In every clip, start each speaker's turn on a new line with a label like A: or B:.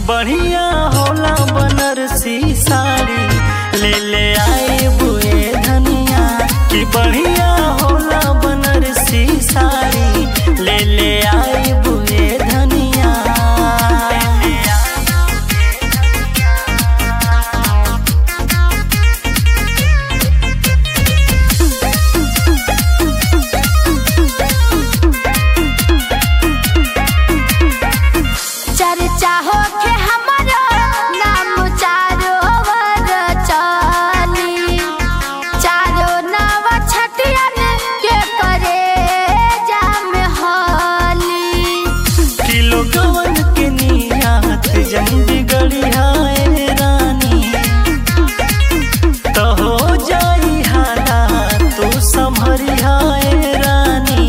A: बढ़िया होला बनारसी साड़ी ले ले आए बुए धनिया कि बढ़िया होला बनारसी साड़ी ले ले आए बुए धनिया
B: चर्चा होके हमारा नाम चारो वर चली चारो नाव छटियन के करे जाम हली
A: किलो गवन के नियात जंदी गड़ियाए रानी तो हो जाई हालात तू संभरियाए रानी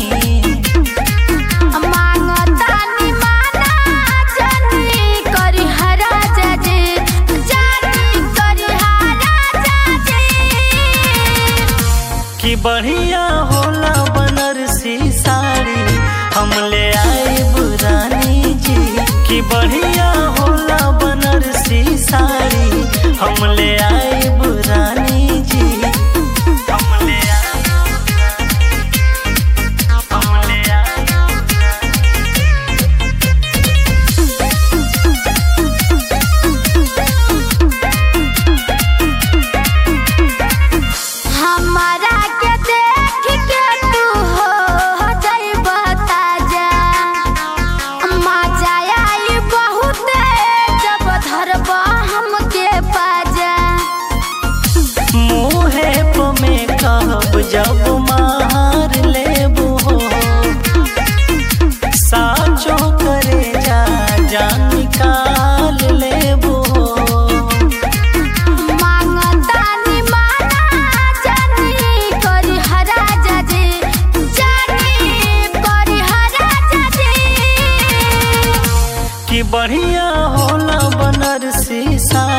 B: मांगतानी माना जनी करी हरा जजे जानी करी हरा जजे
A: कि बढ़िया होला बनारसी साड़ी हम ले आए बुरानी जी कि बढ़िया होला बनारसी साड़ी हम ले आए बुरानी जी हम ले आए हम ले आए
B: हमारा के देख के तू हो जाइब ताजा मजा आई बहुत जब धरब हमके पाजा
A: मुहे पमे कहब जब मार लेबू हो साचो करे जा जान निकाल लेबू हो
B: मांगतानी माना जानी करी हरा जजे जानी करी हरा जजे
A: कि बढ़िया होला बनारसी साड़ी